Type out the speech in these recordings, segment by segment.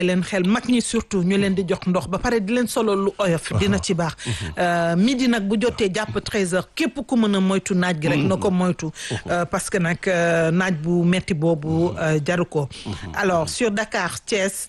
leen xel mag ñi surtout ñu leen di jox ndox ba pare di leen solo lu oyof dina ci baax midi nag bu jotee jàpp 13 heures képp ku mën a moytu naaj gi rek na ko moytu parce que nag naaj bu metti boobu jaru ko alors sur Dakar Thiès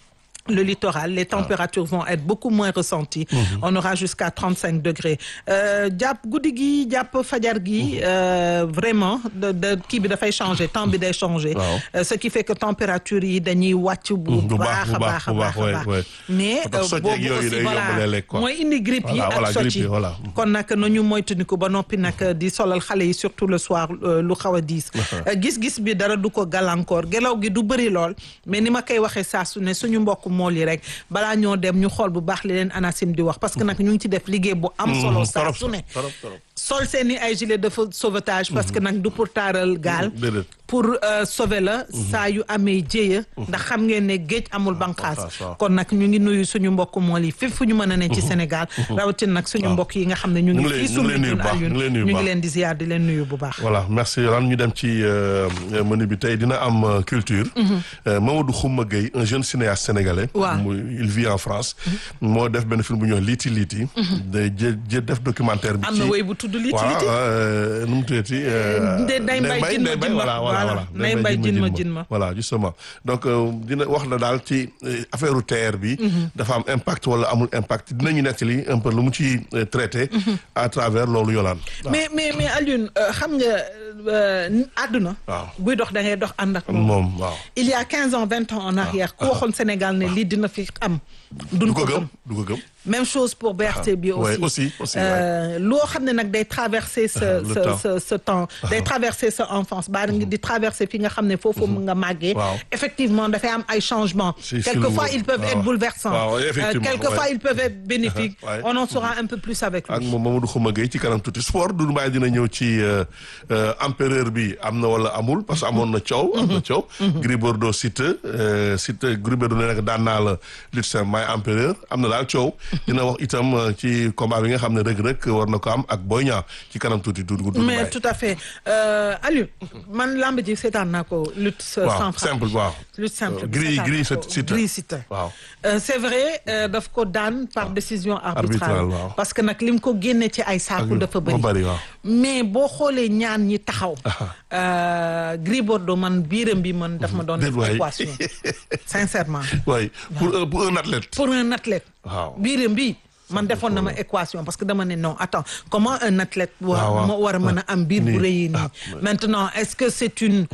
le littoral, les températures vont être beaucoup moins ressenties. On aura jusqu'à 35 degrés. jàpp guddi gi jàpp fajar gi vraiment de de kii bi dafay changer temps bi day changer. ce qui fait que température yi dañuy wàcc bu baax a baax a baax a baax. mais boobu aussi voilà mooy indi grippe yi ak socc yi kon nag nañu moytandiku ba noppi nag di solal xale yi surtout le soir lu xaw a diis. gis-gis bi dara du ko gàllankoor gelaw gi du bëri lool mais ni ma koy waxee saa su ne suñu mbokk mool yi rek balaa ñoo dem ñu xool bu baax li leen ANACIM di wax parce que nag ñu ngi ci def liggéey bu am solo saa su ne sol seen i ay gilet de sauvetage parce que nag du pour taaral gaal pour sauver la saa yu amee jéeya ndax xam ngeen ne géej amul banqaas kon nag ñu ngi nuyu suñu mbokk mool yi fépp fu ñu mën a ne ci Sénégal rawatina nag suñu mbokk yi nga xam ne ñu ngi fii suñu ñun Alioune ñu ngi leen di ziar di leen nuyu bu baax voilà merci lan ñu dem ci menu bi tey dina am culture Mamadou Khouma Gueye un jeune cinéaste sénégalais il vit en France moo def benn film bu ñuy wax liiti liiti day jë def documentaire bi am na wéy bu tudd liiti liiti voilà nu mu tuddati Ndeye Mbaye jin ma jin ma voilà Ndeye Mbaye jin ma jin ma voilà justement donc dina wax na daal ci affaire u terre bi dafa am impact wala amul impact dinañu nettali un peu lu mu ci traité à travers loolu yolaan mais mais mais Alioune xam nga àdduna buy dox da ngay dox ànd ak moom waaw il y a quinze ans vingt ans en arrière ku waxoon Sénégal ne lii dina fi am duñ ko gëm du ko gëm même chose pour BRT bi aussi aussi aussi loo xam ne nag day traverser ce ce ce temps day traverser sa enfance baa ngi di traverser fi nga xam ne foofu nga màggee effectivement dafay am ay changements quelquefois ils peuvent être bouleversants quelquefois ils peuvent être bénéfiques on en saura un peu plus avec lui ak moom Mamadou Khouma Gueye ci kanam tuuti sport du mbaay dina ñëw ci empereur bi am na wala amul parce que amoon na coow am na coow Gris Bordeaux Siteu Siteu Gris Bordeaux ne nag daan naa la lutte simple maay empereur am na daal coow dina wax itam ci combat bi nga xam ne Reug Reug war na ko am ak Boy Niang ci kanam tuuti tuuti. du mais tout à fait Aliou man lamb ji seetaan naa ko lutte sans frappe simple waaw. lutte simple gris gris Siteu gris Siteu waaw. c'est vrai daf ko daan par décision arbitrale waaw. parce que nag lim ko génne ci ay saaku dafa bëri waaw. mais boo xoolee ñaan ñi taxaw. Gris Bordeaux man biiram bi man daf ma doon def équation sincèrement. oui pour pour un athlète. pour un athlète. waaw biiram bi man defoon na ma équation parce que dama ne non attends comment un athlète. war moo war a mën a am biir bu rëy nii. maintenant est-ce que c'est une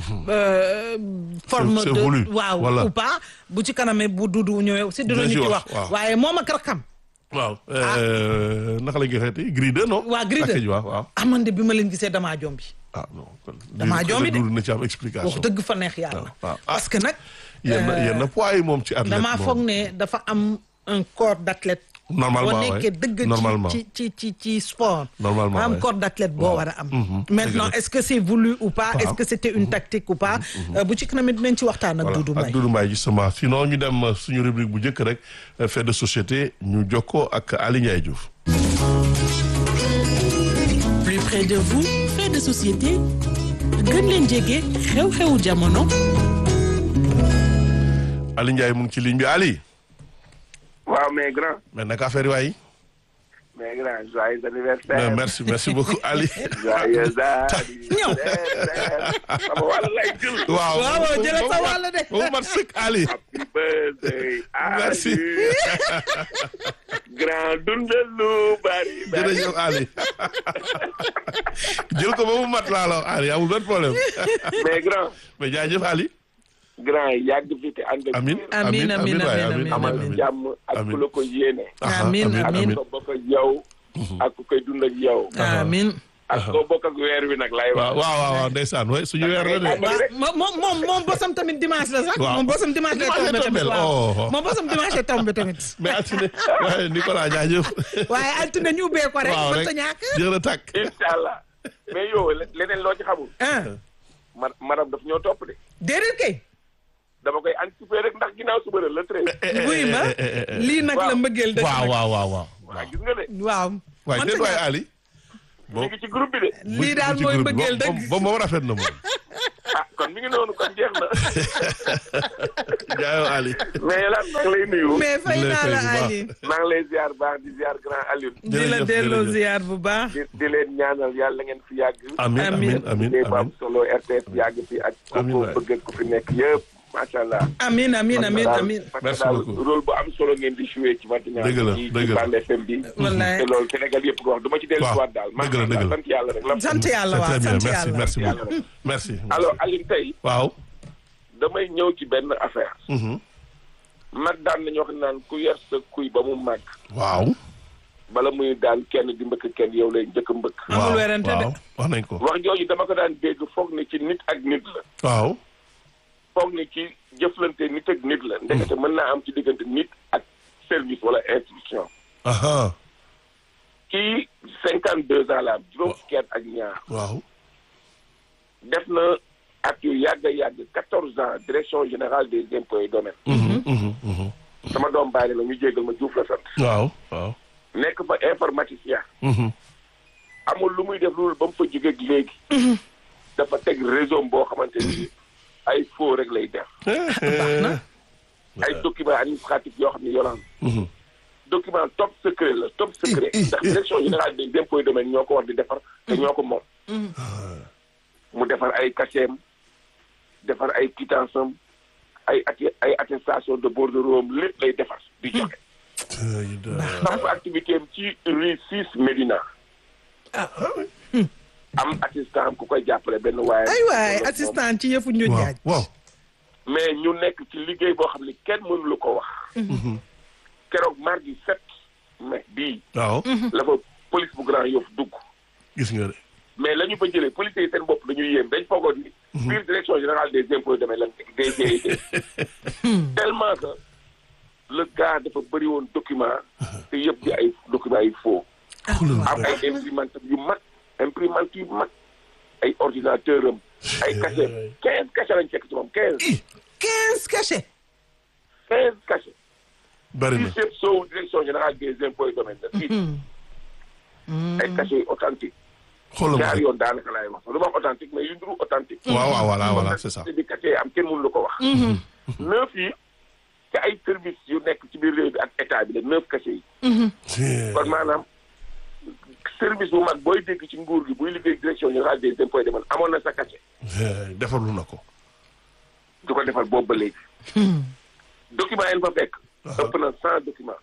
forme de waaw ou pas bu ci kanamee bu dudu ñëwee aussi dinañu ci wax. waaye moom ak rakam. waaw naka la ñu koy xeeti Gris 2 non. waa Gris 2 waaw waaw. amande bi ma leen gisee damaa jombi. ah non kon. damaa jombi de na ci am explication. wax dëgg fa neex yàlla. parce que nag. yenn yenn poids yi moom ci athlète damaa foog ne dafa am un corps d'athlète. normalement boo nekkee dëgg ci ci ci ci sport. normalement am corps d'athlète boo war a am. maintenant est-ce que c'est voulu ou pas est-ce que c'était une tactique ou pas. bu ci kanam dinañ ci waxtaan ak Doudou Mbaye. ak Doudou Mbaye justement sinon ñu dem suñu rubrique bu njëkk rek fait de société ñu jokkoo ak Ali Ndiaye Diouf. plus près de vous fait de société gën leen jege xew-xewu jamono. Ali Ndiaye mu ngi ci ligne bi Ali. waaw mais grand. mais naka affaire yi waay. mais grand joyeux anniversaire. merci merci beaucoup Ali. joyeux anniversaire. sama wàll lay jël. waaw waaw jëlee sa wàll de. bu mat sëkk Ali. happy birthday. merci. grand dundal lu bari. jërëjëf Ali. jël ko ba mu mat laa la Ali amul benn problème. mais grand. mais jaajëf Ali. grand yàgg fi te ànd ak. amiin amiin amiin waay amiin amal amiin jàmm ak ku la ko yéene. amiin ak amiin ko bokk ak yow. ak ku koy dund ak yow. amiin. ak ko bokk ak weer wi nag lay waaw wax. waaw waaw ndeysaan waay suñu weer la de. waaw moom moom moom bosam tamit dimanche la sax. waaw moom bosam dimanche lay Dimanche tombé tamit tombé, waaw oh. moom bosam dimanche lay tombé tamit. mais altine waaye Nicolas jaajëf. waaye altine ñu ubbee ko rek. waaw rek mënta ñàkk. jërë a tàkk. incha allah mais yow leneen loo ci xamul. ah ma madame daf ñoo topp de. déedéet kay. dama koy anticiper rek ndax ginnaaw suba la le treize. buy ma lii nag la mbëggeel dëgg waaw nag. waaw waaw waaw. waaw gis nga de. waaw. waaye mënta déet waay ñàkk. Ali. mi ngi ci groupe bi de. lii daal mooy mbëggeel dëgg ba moom rafet na moom. ah kon mi ngi noonu kon jeex na. jaayoo Ali. mais lan maa ngi lay nuyu. mais fay naa la bu baax. Ali maa ngi lay ziar baax di ziar grand Alioune. di la Jërëjëf, delloo jërëjëf. ziar bu baax di di leen ñaanal yàlla ngeen fi yàgg. amiin amiin amiin liggéey bu am amiin. solo RTS yàgg fi ak. Amiin ko waay. bëgg ak ku fi nekk yëpp macha allah. amin amin amin daal- amin parce que Merci daal beaucoup. rôle bu am solo ngeen di joué ci matinal Dëgg la, ci dëgg ci la. Bande FM bi. Wallaay. te loolu Sénégal yëpp ko wax du ma ci dellu Waaw, si waat daal. dëgg la, dëgg la. sant yàlla rek. sant yàlla c'est waaw très bien sant merci yàlla merci Yàlla beaucoup. merci. alors Alioune tey waaw. damay ñëw ci benn affaire. Mhm. mag daan nañu wax naan ku yar sa kuy ba mu màgg. waaw. bala muy daan kenn di mbëkk kenn yow lay njëkk a mbëkk. Amul waaw, werante de. waaw wax nañ ko. wax jooju dama ko daan dégg foog ne ci nit ak nit la. waaw. foog ne ci jëflante nit ak nit la. ndekete mën naa am ci diggante nit ak service wala institution. aha kii cinquante deux ans la am juróom fukki at ak ñaar. waaw. def na at yu yàgg a yàgg quatorze ans direction générale des impôts et domaines. Mhm, mhm, mhm. sama doom bàyyi la ñu jégal ma Diouf la sant. waaw waaw. nekk fa informaticien. Mhm. amul lu muy def loolu ba mu fa jógeeg léegi. dafa teg réseau boo xamante ni ay faux rek lay def. ay documents administratifs yoo xam ne yolaan Mhm. document top secret la top secret ndax direction générale des impôts et domaines ñoo ko war di defar te ñoo ko moom. mu defar ay cachet defar ay quittance am ay atti- ay attestation de bordereau am lépp lay defar di joxe. Ay, da- samp activité am ci rue 6 Médina. am assistant am ku koy jàppale benn waaye. ay waay assistant ci yëfu ñu waaw jaaj waaw. mais ñu nekk ci liggéey boo xam ne kenn mënu la ko wax. keroog mardi 7 mai bii. waaw. la fa police bu Grand Yoff dugg. gis nga de. mais la ñu fa jëlee policiers yi seen bopp dañuy yéem dañ foogoon ni. biir direction générale des impôts et domaines lan des DGID. tellement que le gars dafa bëri woon document te yëpp di ay documents yu faux. xoolal ma am rek. ay imprimante yu mag imprimante yu mag ay ordinateur am ay cachet quinze cachet lañ fekk ci moom quinze quinze cachets quinze cachet bari na. fii chef soowu direction générale des impôts et domaines la fii ay cachet yu authentique xoolal ma ñaar rek. yoon daanaka laay wax lu ma wax authentique mais yu nduru authentique waaw waaw voilà voilà c'est ça. te di cachet am kenn mënu la ko wax neuf yi te ay service yu nekk ci biir réew bi ak état bi la neuf cachet yi kon maanaam service bu mag booy dégg ci nguur gi buy liggéey direction générale des impôts et domaines amoon na sa cachet defarlu na ko. du ko defal boobu ba léegi document yi fa fekk ëpp na cent documents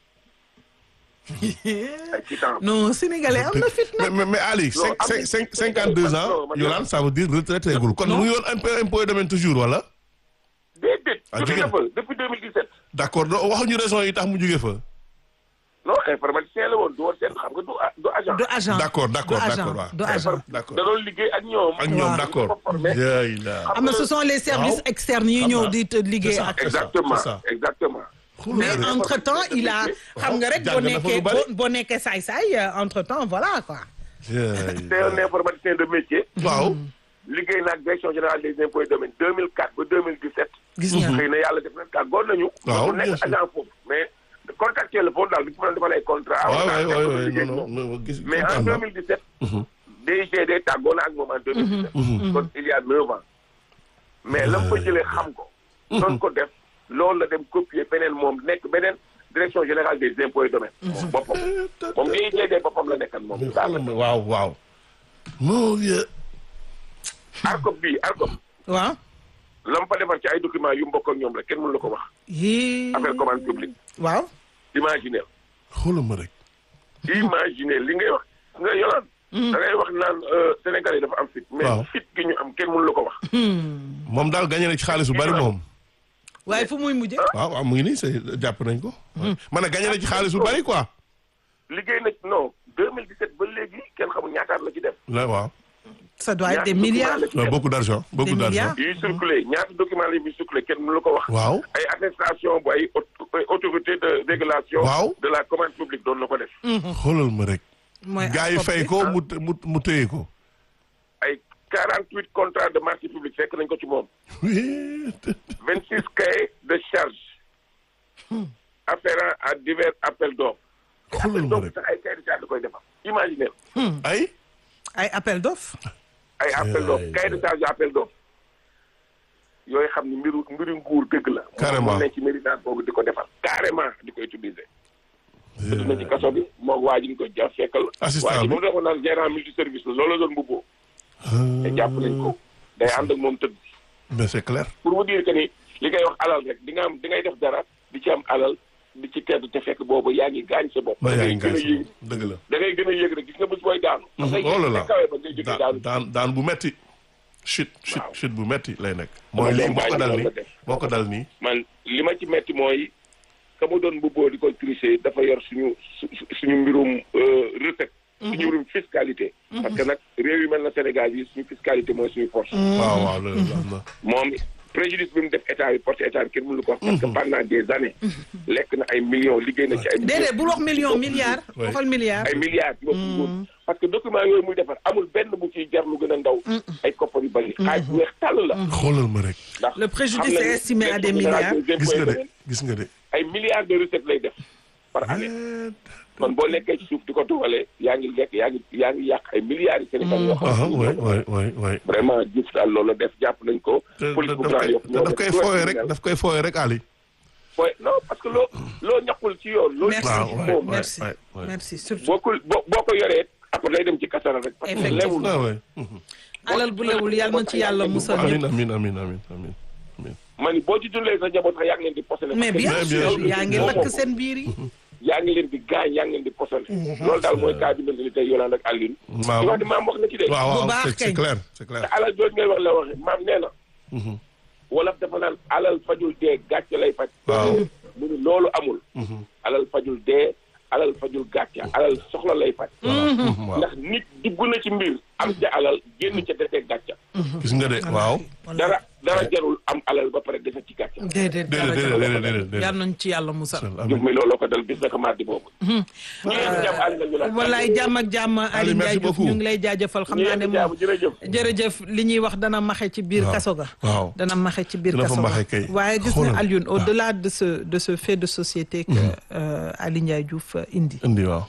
ay quittance non sénégalais am na fit mais nag mais mais Ali. Non, am cinq na- cinq cinquante deux ans. Non, man- Yolande ça veut dire retraité gul kon mu ngi yoon impôt impôt et domaine toujours wala. déedéet Ah, jóge jigéen. na fa depuis 2017 d' accord doo waxuñu raison yi tax mu jóge fa. non informaticien la woon du woon seen xam nga du a- du agent du agent D'accord, d'accord, du agent, d'accord, waaw. du agent D'accord. da doon liggéey ak ñoom ak ñoom Waaw. d' accord. Dañ ko formé. yaay la. am na ce sont les services Waaw. externes yi Xam ñëw naa. di te liggéey C'est ça. ak exactement c'est ça. exactement mais Xoolal ma rek. entre temps il a xam nga rek boo jàng na fa lu nekkee bari. boo boo nekkee saay-saay entre temps voilà quoi Yaay c'est un informaticien de métier waaw. liggéey na ak direction générale des impôts et domaines 2004 ba 2017 gis nga xëy na yàlla def na tàggoon nañu Waaw, mu bien nekk sûr. agent foofu mais contractuel la foofu daal bi mu defal ay contrat waaw awoon naa waay waay fekk waay liggéey non ak non moom. non gis. mais en kontaan naa. 2017 DGD tàggoo na ak moom en 2017 kon il y a neuf ans mais la mu fa jëlee xam ko doon ko def loolu la dem copier beneen moom nekk beneen direction générale des impôts et domaines moom boppam moom DGD boppam la nekkan moom Xoolal ma waaw waaw. moo ye. ARCOP bii ARCOP waaw la mu fa defar ci ay documents yu mbokk ak ñoom rek kenn mënu la ko wax yii affaire commande publique waaw imaginez xoolal ma rek. imaginez li ngay wax nga yolaan da ngay wax naan euh, Sénégal yi dafa am fit mais Waaw. fit gi ñu am kenn mënu la ko wax moom daal gagné na ci xaalis bu bari moom. waaye fu muy mujjee waaw waaw mu ngi nii c'est jàpp nañ ko. man a gagné na ci xaalis bu bari quoi. liggéey na non 2017 ba léegi kenn xamul ñaataat la ci def la waaw. ça doit être ñaata des milliards document la ci Ouais, def. beaucoup d'argent beaucoup Des d'argent. milliards. yuy circulé ñaata document la yuy circulé kenn mënu la ko wax waaw. ay attestation bu ay aut- ay autorité de régulation Waaw. de la commande publique doon na ko def xoolal ma rek. mooy gars yi fay ko mu mu mu téye ko. ay 48 contrats de marché public fekk nañ ko ci moom 26 cahiers de charge afférents à divers appels d'offres xoolal ma donc rek. sax ay cahiers de charge da koy defar imaginez ay. ay appel d'offre ay appel d'offre cahier de charge appel d'offre yooyu xam ni mbiru mbiru nguur dëgg la. Carrément. mu ne ci mérite boobu di ko defal carrément di ko utiliser. dugg na ci kaso bi moog waa ji ñu ko ja fekkal. Assistant waa ji bi. moom dafa naan gérant multi service la loolu la doon mbubboo. te jàpp nañ ko day ànd ak moom tëdd. mais c'est clair. pour vous dire que ni li ngay wax alal rek di nga am di ngay def dara di ci am alal di ci tedd te fekk boobu yaa ngi gaañ sa bopp. ba da yaa ngay ngi gën a gaañ yéeg sa dëgg la. da ngay gën a yéeg rek gis nga bés booy daanu. da ngay oh là yéeg là te kawe ba ngay jógee daan daanu. daan daan bu metti chute chute Waaw. chute bu metti lay nekk. Dama mooy lii doon moo ko bàyyi dal loolu nii la def. moo ko dal nii. man li ma ci metti mooy ka mu doon mbubboo di ko tricher dafa yor suñu su- su- suñu mbirum euh, recette. suñu mbirum fiscalité. parce que nag réew yu mel na Sénégal yi suñu fiscalité mooy suñu force. waaw waaw loolu am na. moom préjudice bi mu def état bi porte état bi kenn mënu ko wax. parce que pendant des années. lekk na ay millions liggéey na ci ay. déedéet bul wax million milliard Ouais. waxal milliard ay milliards ci bopp nguur parce que document yooyu muy defar amul benn bu ciy jar lu gën a ndaw. ay koppar yu bari. xaaj bu weex tàll la. xoolal ma rek. ndax Le préjudice xam nañu est estimé à des direction générale milliards. des gis impôts et nga de domaines, gis nga de. ay milliards de recettes lay def par année. Eh, kon boo nekkee ci suuf di ko tuwalee yaa ngi lekk yaa ngi yaa ngi yàq ay milliards yi Sénégal yoo xam ah ne waay waay waay waay. vraiment Diouf daal loolu la def jàpp nañ ko. te police bu daf Grand koy Yoff ñoo daf def koy tout fooyee le rek criminel. daf koy fooyee rek Ali. Fooy- non parce que loo loo ñaqul ci yoon. loo Merci. waaw ci waay moom waay merci waay waay. merci surtout boo ko boo boo ko yoree après day dem ci kasara rek. parce que Effectivement. lewul ah waay. alal bu lewul yàlla na ci yàlla musal amiin ñëpp amiin amiin amiin amiin amiin. ma ni boo ci dundalee sa njaboot sax yaa ngi leen di posone. mais bien Mais bien sûr sûr. yaa ngi Moom lakk moo ko. seen biir yi yaa ngi leen di gaañ yaa ngi leen di posone. loolu daal mooy cas bi mel ni tey Yolande ak Alioune. waaw di wax ni maam wax na ci de. waaw Bu waaw baax c'est c'est kañ. clair c'est clair. te alal jooju ngeen wax la waxe maam nee na. wolof dafa naan alal fajul dee gàcce lay faj. waaw. mu ni loolu amul. alal fajul dee alal fajul gàcce alal soxla lay faj. waaw ndax nit dugg na ci mbir am ca alal génn ca desee gàcce. gis nga de waaw. dara dara jarul am alal ba pare dese ci gàcce. déedéet dara déedéet jarul. déedéet déedéet déedéet. yàlla nañ ci yàlla musal Diouf amiin. mi looloo ko dal bis naka mardi boobu. ñu ngi jàmm àll nañu la. wallaay jàmm ak jàmm Ali merci Ndiaye Diouf beaucoup. ñu ngi lay jaajëfal xam ñu naa ne ngi jàmm moom jërëjëf. jërëjëf li ñuy wax dana maxe ci biir Waaw. kaso ga waaw. dana maxe ci biir Dina fa kaso ga maxe kay. waaye gis Xoolal. na Alioune au delà de ce de ce fait de société que euh, Ali Ndiaye Diouf euh, indi indi waaw.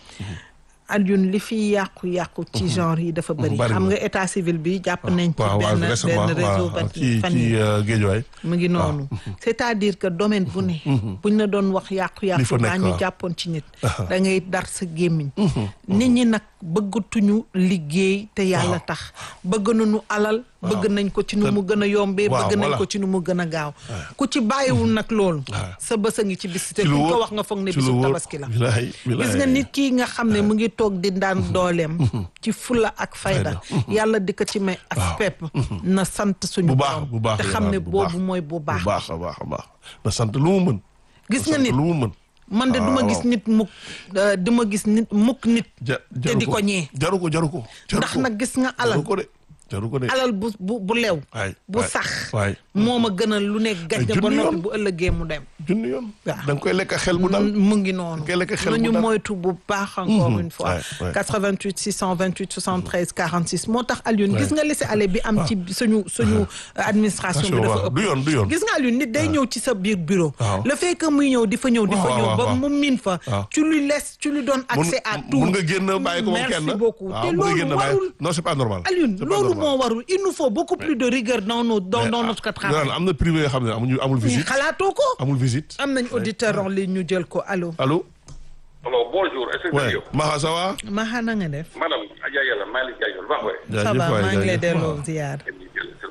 Alioune li fi yàqu-yàqu ci genre yi dafa bëri bari xam na. nga état civil bi jàpp nañ ci waaw waaw benn récemment benn réseau waaw ba ci fan ci yi euh, Géejawaay. mu ngi noonu c'est-à-dire que domaine bu ne buñ la doon wax Li yàqu-yàqu fa nekk, daa ñu waaw. jàppoon ci nit da ngay dar sa gémmiñ nit ñi nag bëggatuñu liggéey te yàlla tax bëgg nañu alal bëgg nañ ko ci nu mu gën a yombee waaw, bëgg nañ voilà. ko ci nu mu gën a gaaw ku ci bàyyiwul nag loolu waaw. sa bës a ngi ci bis te ci lu kuñ ko wóor wax nga foog ne ci lu bisu wóor. tabaski la Bilaay bilaay. gis nga nit kii nga xam ne mu ngi toog di daan dooleem ci fula ak fayda yàlla di ko ci may as Waaw. pepp na sant suñu bu baax borom bu baax te la xam ne bu baax. boobu mooy bu baax bu baax a baax a baax na sant lu mu mën. gis na nga sant nit lu mu mën. man de duma waaw. gis nit mukk euh, duma gis nit mukk nit ja te di ko ñee jaru ko jaru ko. jaru ndax ko. nag gis nga alal jaru ko de jaru ko de. alal bu bu bu lew waay bu waay, sax waay. moo ma gënal lu ne gàjj ba junni noppi yoon. bu ëllëgee mu dem junni yoon. Waaw. da nga koy lekk xel bu dal. mu ngi noonu Ngay lekk xel bu nañu dal. moytu bu baax encore une fois ouais, ouais. 88 628 73 46 moo tax Alioune Ouais. gis nga laisser-aller bi am ci suñu suñu administration bi dafa waaw, ëpp du yoon du yoon. gis nga Alioune nit day ñëw ci sa biir bureau Waaw. le fait que muy ñëw di fa ñëw di fa Waaw, ñëw waaw, ba waaw. mu miin fa Waaw. tu lui laisses tu lui donnes mun accès à tout mun nga génn bàyyi ko moom kenn. merci beaucoup waaw te mun nga loolu génn bàyyi- warul non c'est pas normal. Alioune C'est pas loolu normal. moo warul il nous faut beaucoup plus de rigueur dans nos dans Mais, dans ah, notre non, travail am na privé yoo xam ne amuñu amul mais visite. xalaatoo ko amul visite. am nañ auditeur en ligne ñu jël ko allo allo. Alors bonjour, est-ce que ouais yow Maha ça va. Maxa na nga def madame Adja Yàlla Malick Diagne baax waay. ça jaajëf va waay, maa ngi lay jaajëf. delloo ziar Est-ce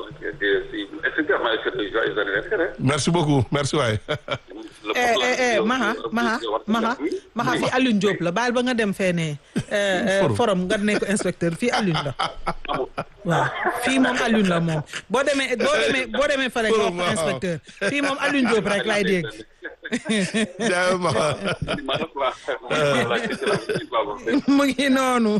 que maa ngi seetlu joyeux anniversaire. merci beaucoup merci waay. eh eh eh Maxa Maxa Maxa Maxa fii Alioune Diop la baal ba nga dem fee ne Forum. forum nga ne ko inspecteur fii Alioune la waaw fii moom Alioune la moom boo demee boo demee boo demee fële nga wax ko Forum, waaw. inspecteur fii moom Alioune Diop rek laay dégg jaajëf Maha. mu ngi noonu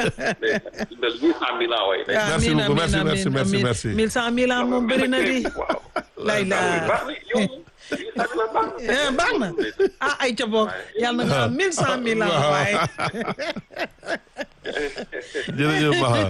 Merci Amiin, beaucoup, merci, amiin, merci, amiin, merci, amiin. merci. mille cent mille ans moom bëri na di lay la Eh, baax na ah ay ca boog yàlla na nga am mille cent mille ans Waaw. waaye jërëjëf Maha.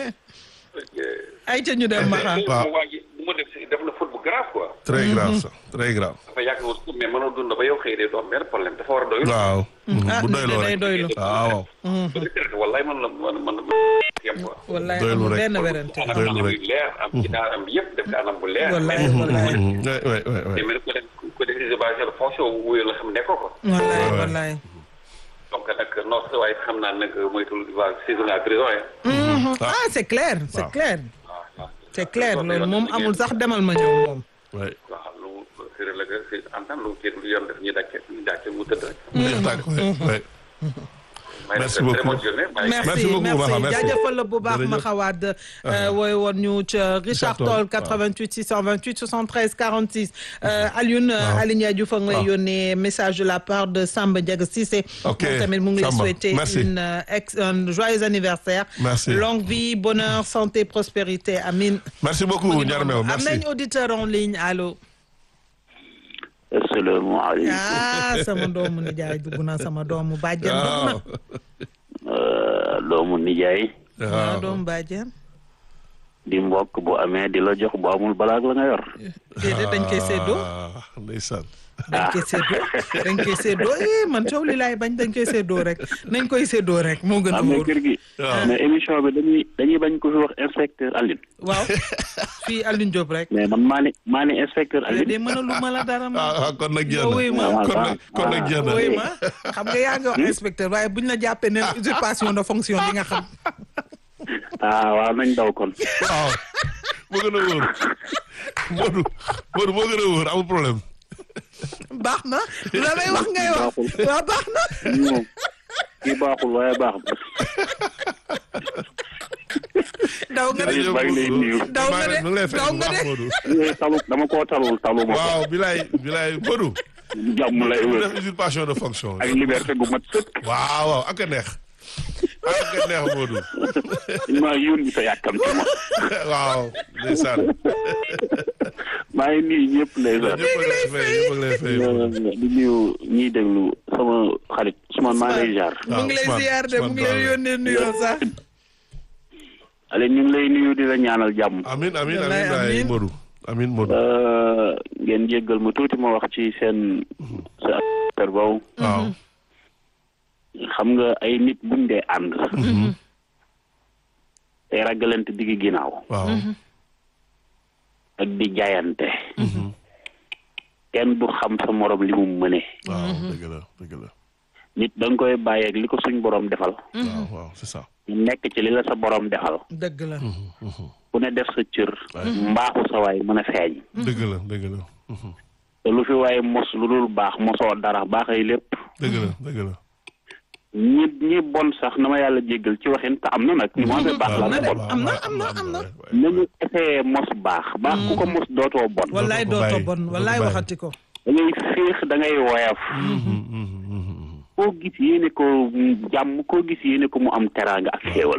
ay ca ñu dem Maxa waaw. waa ji bu ma def si def na faute bu grave quoi. très grave ça très grave. dafa yàgg woon mais mënoo dund ba yow xëy de doo am benn problème dafa war a doyul. waaw. ah bu doyloo day rek doylu waaw. wallaay man la man man yem quoi. wallaay Doylu amul rek. benn werante anam Doylu anam rek. yu leer am ci daaram bi yëpp def ko anam bu leer. wallaay wallaay Ouais, ouais, ouais, ouais. mais ko def ko def si basé sur fonction bu wóyoo la xam ne ko ko. wallaay Ouais. wallaay donc nag non sa waaye xam naa nag moytul waa saison à prison yi. ah c'est clair c'est Waaw. clair waaw waaw. c'est clair loolu moom amul sax demal ma ñëw moom Ouais. waaw lu mu firi la que si en tant lu kii lu yoon def ñu dàcce ñu dàcce mu tëdd rek. Neex tàkk, ouais, ouais. may Merci def très beaucoup. bonne journée. Bye. merci Merci beaucoup, merci Maxa, merci. jaajëfal la bu baax Jërëjëf. ma xawaat wooy woon ñu ca Richard Toll, Toll waaw. 88 628 73 46 euh, Alioune Waaw. Aliou Ndiaye Diouf a ngi lay Waaw. yónnee message de la part de Samba Diaga Cissé Ok, moom tamit mu ngi lay Samba, souhaiter merci. une euh, ex un joyeux anniversaire Merci. longue vie bonheur santé prospérité amin Merci beaucoup, Ndiarmew. am Merci. nañ auditeur en ligne allo asalaamaaleykum ah sama doomu nijaay dugg na sama doomu bàjjen dugg na Waaw. doomu nijaay waaw Waaw. doomu bàjjen di mbokk bu amee di la jox bu amul balaag la nga yor déedéet dañ koy séddoo Ah, ndeysaan. dañ koy séddoo dañ koy séddoo eh man coow li laay bañ dañ koy séddoo rek nañ koy séddoo rek moo gën a am na wóor kër gi Waaw. mais émission bi dañuy dañuy bañ ko fi wax inspecteur Aline waaw fii Alioune Diop rek mais man maa ni maa ni inspecteur de Aline mën a lu ma la dara ma Ah, ah, kon nag jeex Yow wuy ma. na. Kon nag kon nag jeex na. woy ma xam nga yaa ngi wax inspecteur waaye buñ la jàppee ne usurpation de fonction di nga xam ah waaw nañ daw kon waaw moo gën a wóor Modou Modou moo gën a wóor amul problème baax na lu la may wax ngay wax waaw baax na moom kii baaxul waaye baax na daw nga de Aliou maa ngi lay nuyu. daw nga de mu ngi lay fay daw bu nga baax de Modou Eh, talu dama koo talul talu ma ko waaw bilaay bilaay Modou jàmm lay mu wër def usurpation de fonction ak liberté gu mat sëkk waaw waaw ak a neex ak a neex Modou maa yónni sa yàkkamti ma waaw ndeysaan maa ngi nuyu ñëpp ndeysaan ñëpp a lay fay ñëpp a lay fay di nuyu ñiy déglu sama xarit Ousmane maa ngi lay jaar mu ngi lay Ousmane, ziar de mu ngi lay Ousmane yónnee nuyoo sax ale ñu ngi lay nuyu di la ñaanal jàmm amin amin Wallaay, amin waay amin. Modou amin Modou Euh, ngeen jéggal ma tuuti ma wax ci seen sa affaire boobu waaw xam nga ay nit buñ dee ànd tey ragalante digg ginnaaw waaw ak di jaayante kenn du xam sa morom li mu mëne waaw dëgg la dëgg la nit da nga koy bàyyi ak li ko suñ borom defal waaw waaw c'est ça nekk ci li la sa borom defal dëgg la ku ne def sa cër mbaaxu sa waay mën a feeñ dëgg la dëgg la te lu fi waaye mos lu dul baax mosoo dara baaxay lépp dëgg la dëgg la ñi ñi bon sax na ma yàlla jéggal ci waxin te am na nag ñu moomee baax la na de. bon am na, am na, am na. nañu essayé mos baax baax ku ko mos dootoo bon wallaay ko dootoo bàyyi, bon doo ko wallaay bàyyi. waxati ko da ngay féex da ngay woyaf koo gis yéene ko mu jàmm koo gis yéene ko mu am teraanga ak xéewal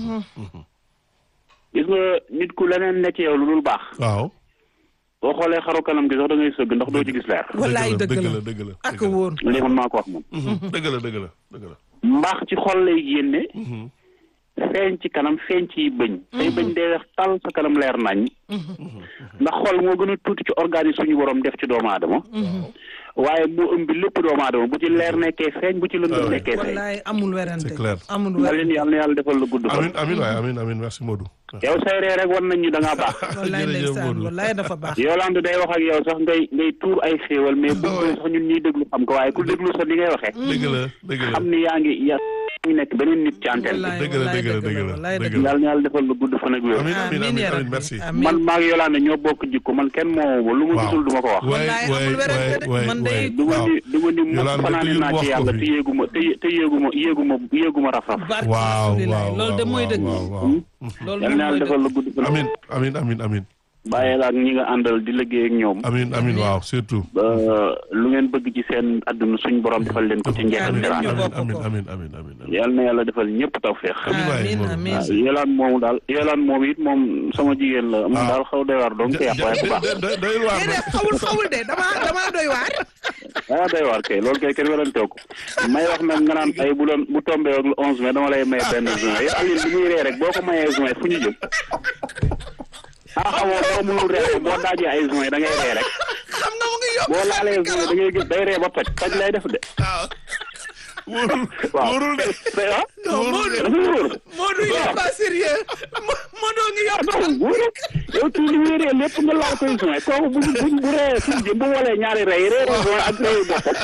gis nga nit ku leneen ne ci yow lu dul baax waaw boo xoolee xaru kanam gi sax da ngay sëgg ndax doo ci gis leer wallaay dëgg dëgg la la dëgg la ak woon lii man maa ko wax moom dëgg la dëgg la dëgg la mbaax ci xol lay génne feeñ ci kanam feeñ ci bëñ say bëñ dee weex tal sa kanam leer nañ ndax xol moo gën a tuuti ci organe yi suñu borom def ci doomu aadama waaye mu ëmb lépp doomu aadama bu ci leer nekkee feeñ bu ci lëndëm nekkee feeñ wallaay amul werante C'est clair. amul nga leen werante yàlla na yàlla defal la gudd fan amin amin waay amin amin merci Modou yow say ree rek wan nañ ñu da ngaa baax wallaay jërëjëf ndeysaan Modou. wallaay dafa baax Yolande day wax ak yow sax ngay ngay tuur ay xéewal mais bu Ouais. sax ñun ñuy déglu xam ko waaye ku déglu sax ni ngay waxee dëgg la dëgg la xam ni yaa ngi yaa ngi nekk beneen nit ci antenne wallaay dëgg la, wallaay dëgg la, dëgg la, wallaay dëgg dëgg bi la yàlla na yàlla defal la gudd fan ak wér amin amin amiin amin yaa amin rabbi merci amiin man maa ngi Yolande ñoo bokk jikko man kenn moo lu ma Waaw. gisul du ma ko wax waay Wallaay waay amul werante de. waay Man waay day- du ma waaw ni du ma ni mu Yolande fanaane toujours naa wax ci ko yàlla fi. te yéeguma te te yéeguma yéeguma yéeguma rafraf barke waaw Rasulilaay. waaw loolu de mooy dëgg waaw waaw loolu yàlla moom na mooy yàlla defal dëgg la gudd fan amin amin amin amin bàyyi la ak ñi nga àndal di liggéey ak ñoom amin amin waaw surtout ba lu ngeen bëgg ci seen àdduna suñ borom defal leen ko ci njëkk ak Amiin. teraanga ñu bokk amin ko. amin amin amin amin yàlla na yàlla defal ñëpp tawféex amin waay amiin Modou. amiin waaw yelaan moomu daal yelaan moom it moom sama jigéen la moom Ah. daal xaw doy waar donc yàq waaye bu baax doy doy doy waar déedéet xawul xawul de dama dama doy waar ah doy waar kay loolu kay kenn weranteew ko may wax nag nga naan ay bu doon bu tombé ak le onze mai dama lay may benn juin yow Aline bi muy ree rek boo ko mayee juin fu ñu jëm ah xamoo boo mënul ree boo daajee ay juin da ngay ree rek xam nga mu ngi yokk boo laalee juin da ngay gis day ree ba toj toj lay def de waaw wóorul waaw wóorul de mais ah non Modou dafa wóor Modou il est pas sérieux Mo- Modou ngi yor non wóor yow tuuti li muy ree lépp nga laal koy soin kooku bu bu bu ree suñu jëm bu walee ñaari rey ree soin ak reyu boppam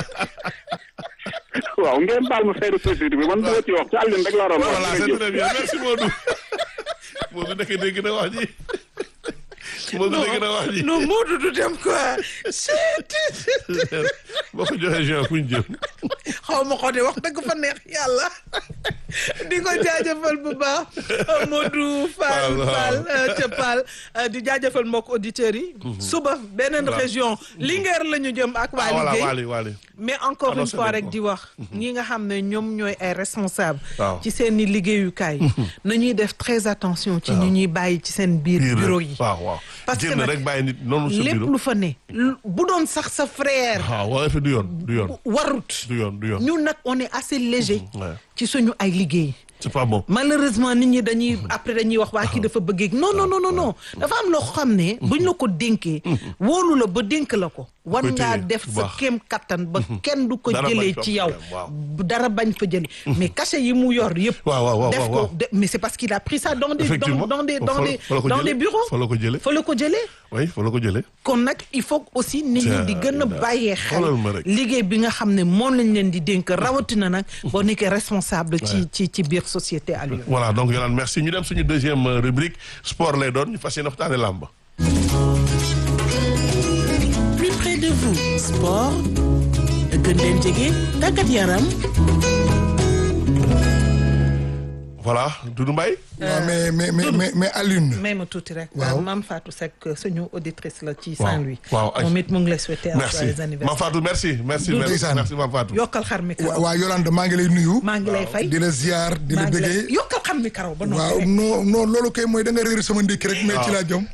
waaw ngeen baal ma fay de société bi man dama ci wax ci àllin rek laa doon wax voilà c'est très bien merci Modou Modou nekk dégg na wax ji Modou dégg na wax ji non Modou du dem quoi boo ko joxee juin fu ñu jëm xaw ma ko de wax dëgg fa neex yàlla di ko jaajëfal bu baax Modou Fall Fall, waaw. Fall euh, ca Fall euh, di jaajëfal mbokk auditeurs yi suba beneen Waaw. région Linguère la ñu jëm ak waa ah voilà liggéey Waly Waly mais encore une Annoncé fois nañ rek ko. di wax ñi nga xam ne ñoom ñooy ay responsable Waaw. ci seen i liggéeyukaay nañuy def très attention ci ñu ñuy bàyyi ci seen biir biir bureau yi waaw waaw Parce que génn nag rek bàyyi nit noonu sa lépp bureau lu fa ne lu- bu doon sax sa frère waaw waaye fi du yoon du yoon warut du yoon du yoon ñun nag on est assez léger Ouais. ci suñu ay liggéey c'est pas bon malheureusement nit ñi dañuy après dañuy wax waa kii dafa bëggeeg non non non non non dafa am loo xam ne buñ la ko dénkee wóolu la ba dénk la ko war koy ngaa téye def bu sa baax. kéem kattan ba kenn du ko Dara bañ jëlee fa ci yow problème, waaw. bu dara bañ fa jëlee mais cachet yi mu yor yëpp waaw waaw waaw def waaw, ko waaw. de- mais c'est parce qu'il a pris ça dans des dans, Effectivement. dans des Fa- dans fa- des fa la ko dans jëlee. des bureaux Fa la ko jëlee. fa la ko jëlee oui fa la ko jëlee kon nag il faut aussi nit ñi di gën a bàyyee xel xoolal ma rek. liggéey bi nga xam ne moom lañ leen di dénk rawatina nag boo nekkee responsable ci ci ci biir société Aliou voilà donc Yolande merci ñu dem suñu deuxième euh, rubrique sport lay doon ñu fas yéene waxtaane làmb plus près de vous sport gën leen jege tàggat yaram voilà Doudou Mbaye waaw mais mais mais mais mais Alioune. may ma tuuti rek Waaw. Mame Fatou Seck suñu auditrice la ci Waaw. Saint-Louis Waaw, ay- moom it mu ngi lay souhaiter merci joyeux Mame anniversaire Fatou merci merci merci Ndeysaan. merci Mame Fatou yokkal xar mi wa karaw waa Yolande maa ngi lay nuyu. maa ngi lay fay di la ziar di la maa ngi lay bëggee. yokkal xar mi karaw ba noppi waaw rek non non loolu kay mooy da nga réer sama ndékki rek. mais ci laa jom.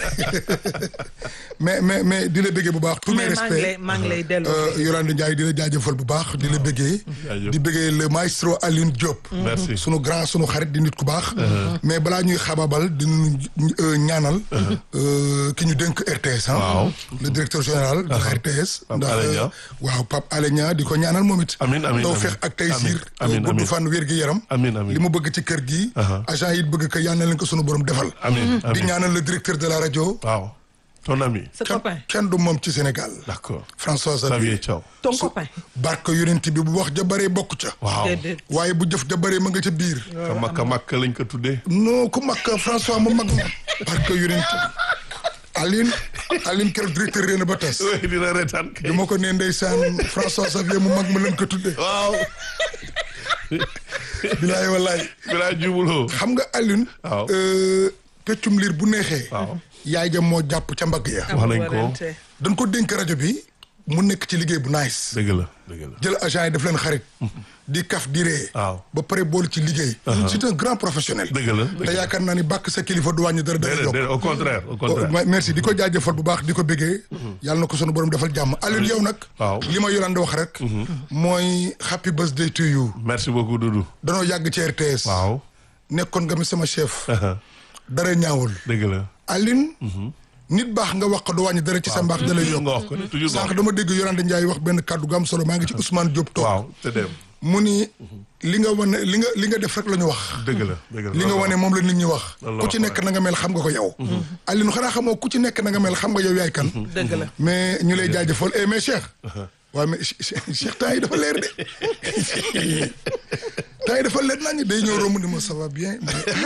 mais mais mais di la bëggee bu baax. tous mes mais maa ngi lay respects. maa ngi lay delloo Euh, Yolande Ndiaye di la jaajëfal bu baax di la bëggee. Jaajëf. di bëggee le maestro Alioune Diop. merci sunu grand sunu xarit di nit ku baax. mais balaa ñuy xababal di ñu ñaanal. euh, ki ñu dénk RTS ah. Waaw. le directeur général de la RTS. Pape ndax Alé Niang. waaw Pape Alé Niang di ko ñaanal moom it. Amiin, amiin, taw amiin. feex ak tey siir. Amiin, amiin, gudd amiin. fan wér gi yaram. Amiin, amiin. li mu bëgg ci kër gi. Aha. agent yi bëgg ko yal na leen ko sunu borom defal. amiin di amiin ñaanal le directeur de la rajo. waaw ton ami sa kenn copain kenn du moom ci Sénégal. d'accord François Xavier Xavier. Thiaw ton copain barke yonent bi bu wax ja bëree bokk ca. waaw déedéet waaye bu jëf ja bëree ma nga ca biir. ka makka makka lañ ko tuddee non ku mag François mu mag ma. barke yonent Aline Aline keroog directeur réew ba tas. oui dina reetaan kay bi ma ko nee ndeysaan François Xavier mu mag ma lañ ko tudde waaw bilaay wallaay bilaa jubuloo xam nga Aline. Waaw. euh, peccum liir bu neexee. Waaw. yaay ja moo jàpp ca mbagg ya. wax nañ ko warante. dañ ko dénk rajo bi mu nekk ci liggéey bu nice. dëgg la dëgg la jël agent yi def leen xarit. di kaf di ree. Waaw. ba pare boole ci liggéey. c'est un grand professionnel. dëgg la dëgg te la yaakaar naa ni bàkk sa kilifa du wàññi dara dara déedéet yokk. déedéet au contraire au Oh, contraire ma- merci di ko jaajëfal bu baax di ko bëggee. yàlla na ko sunu borom defal jàmm Alioune yow nag. Waaw. li ma Yolande wax rek. mooy happy birthday to you. merci beaucoup Doudou danoo yàgg ci RTS. waaw nekkoon nga mi sama chef. dara ñaawul. dëgg la Aline. nit baax nga wax ko du wàññi dara ci sa mbaax da lay toujours yokk. nga wax ko de toujours nga wax sànq dama dégg Yolande Ndiaye wax benn kàddu gu am solo maa ngi ci Ousmane Diop toog. waaw te dem mu ni li nga wane li nga li nga def rek la ñu wax. dëgg la dëgg la li nga wane moom la nit ñi wax. loolu la ku ci wax, nekk na nga mel xam nga ko yow. Aline xanaa xamoo ku ci nekk na nga mel xam nga yow yaay kan. dëgg la mais ñu lay jaajëfal eh mais Cheikh. waaw mais Che- Cheikh temps yi dafa leer de. temps yi dafa leer naa ñu day ñëw romb ni ma ça va bien.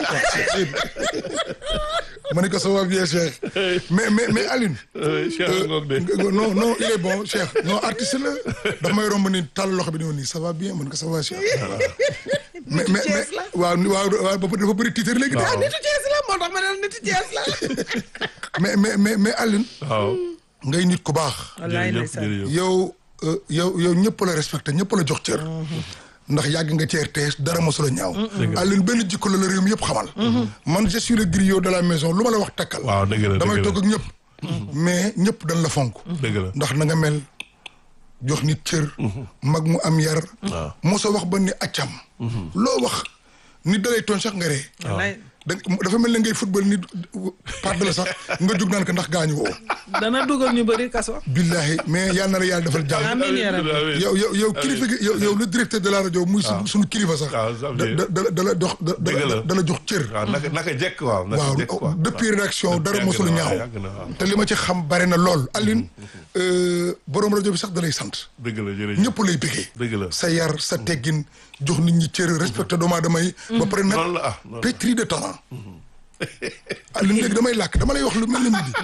ma ne ko ça va bien Cheikh. mais mais mais Aline. Euh, Cheikh ngoog de Euh, non non il est bon Cheikh non artiste la daf may romb ni tàll loxo bi ni woon nii ça va bien man ko ça va Cheikh. mais mais mais Thiès la. waaw waaw waaw ba dafa bëri titre léegi. Waaw. de. nitu Thiès la moo tax ma ne la nitu Thiès la mais mais mais mais Aline. waaw ngay nit ku baax. wallaay jërëjëf ndeysaan jërëjëf yow euh, yow yow ñëpp la respecté ñëpp la jox cër. ndax yàgg nga ci RTS dara mosula ñaaw. Aline benn jikko la la réew mi yëpp xamal. man je suis le griot de la maison lu ma la wax takkal. waaw dëgg la damay dëgg la toog ak ñëpp. mais ñëpp dañ la fonk. dëgg la ndax na nga mel jox nit cër. mag mu am yar. waaw mosoo wax ba ni accam. loo wax nit dalay tooñ sax nga ree. wallaay da dafa mel ne ngay football ni part de la sax nga jug naan ko ndax gaañu woo dana dugal ñu bëri kaso. billahi mais yal na la yàlla defal jàmm amiin yaa rabbi. yow yow yow kilifa gi yow yow le directeur de la rajo muy su suñu kilifa sax waaw, ça veut da dire- da da la jox da Dëgg la. da da la jox cër waaw naka naka jekk waaw. naka waaw jekk quoi. depuis rédaction dara Yàgg mosul na, ñaaw yàgg na, waaw. te li ma ci xam bare na lool Aline borom rajo bi sax da lay sant dëgg la jërëjëf. ñëpp lay bëggee dëgg la. sa yar sa teggin jox nit ñi cër respecté doomu aadama yi ba pare nag noonu la ah noonu la. pétri de talent Aline léegi damay làkk dama lay wax lu mel ni midi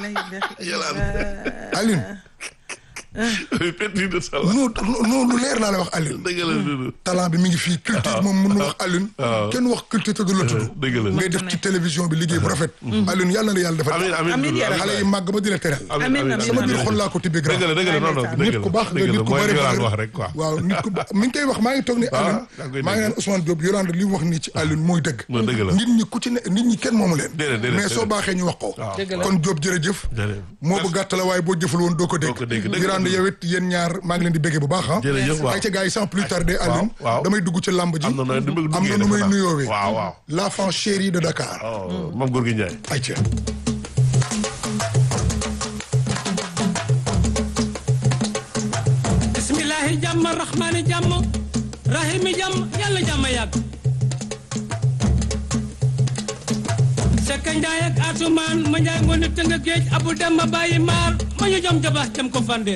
Aline pétri de talent. non non lu leer laa la wax Aline dëgg la Doudou. talent bi mi ngi fii culture moom mën na wax Aline kenn wax culture te du la tudd dëgg la. ngay def ci télévision bi liggéey bu rafet Aline yàlla na yàlla defal amiin amiin Amiin Doudou, yaa amiin xale yi màgg ba di la teral amiin Amiin, amiin amiin, sama amiin. biir xol laa ko tibbee grand dëgg la dëgg la non non dëgg nit la ku baax nga dëgg la nit ku mooy bëri li nga daan valeur. wax rek quoi. waaw nit ku ba- mi ngi koy wax maa ngi toog ni Aline yaa ngi koy maa ngi naan Ousmane Diop Yolande li mu wax nii ci Aline mooy dëgg mooy dëgg la. nit ñi ku ci ne nit ñi kenn moomu leen Déedéet, déedéet, mais soo déedéet. baaxee ñu wax ko waaw. Dëgg la. kon Diop jërëjëf Jërëjëf. moo bu gàtt la waaye boo jëful woon doo ko dégg Doo ko dégg, dëgg la. Yolande yow it yéen ñaar maa ngi leen di béggee bu baax ah Jërëjëf, waaw. ay ca gars yi sans plus tarder waaw, Aline waaw. damay dugg ci lamb ji am na nooy du bëgg am na nu muy nuyoowee waaw waaw. l'enfant chéri de Dakar oh moom góor gi Ndiaye. ay ca bismillahi jàmm rahmaani jàmm rahimi jàmm yàlla jàmm yàgg sekka njaay ak asumaan ma njaay ngoone tënga géej abu dem ma bàyyi maar ma ñu jom jabax jam ko fandeen